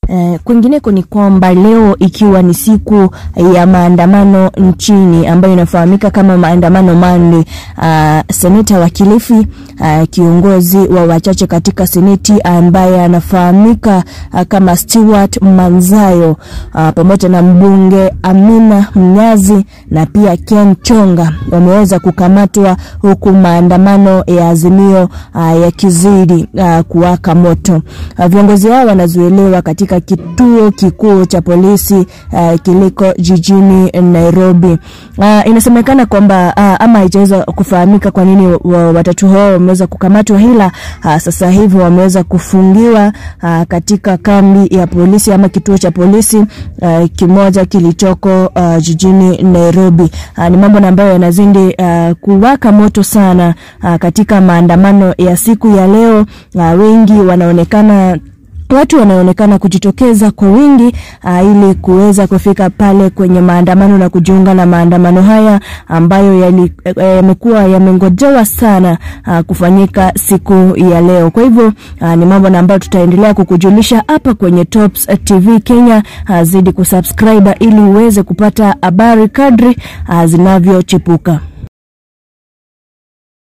Eh, kwingineko ni kwamba leo ikiwa ni siku ya maandamano nchini ambayo inafahamika kama maandamano Monday, uh, seneta wa Kilifi uh, kiongozi wa wachache katika seneti ambaye anafahamika uh, kama Stewart Manzayo uh, pamoja na mbunge Amina Mnyazi na pia Ken Chonga wameweza kukamatwa huku maandamano ya Azimio uh, yakizidi uh, kuwaka moto. Uh, viongozi hao wanazuiliwa katika kituo kikuu cha polisi uh, kiliko jijini Nairobi. Uh, inasemekana kwamba uh, ama haijaweza kufahamika kwa nini wa- watatu hao wameweza kukamatwa, hila uh, sasa hivi wameweza kufungiwa uh, katika kambi ya polisi ama kituo cha polisi uh, kimoja kilichoko uh, jijini Nairobi. Uh, ni mambo na ambayo yanazidi uh, kuwaka moto sana uh, katika maandamano ya siku ya leo. Uh, wengi wanaonekana watu wanaonekana kujitokeza kwa wingi uh, ili kuweza kufika pale kwenye maandamano na kujiunga na maandamano haya ambayo yali- eh, yamekuwa yamengojewa sana uh, kufanyika siku ya leo. Kwa hivyo uh, ni mambo na ambayo tutaendelea kukujulisha hapa kwenye Tops TV Kenya. Uh, zidi kusubscribe ili uweze kupata habari kadri uh, zinavyochipuka.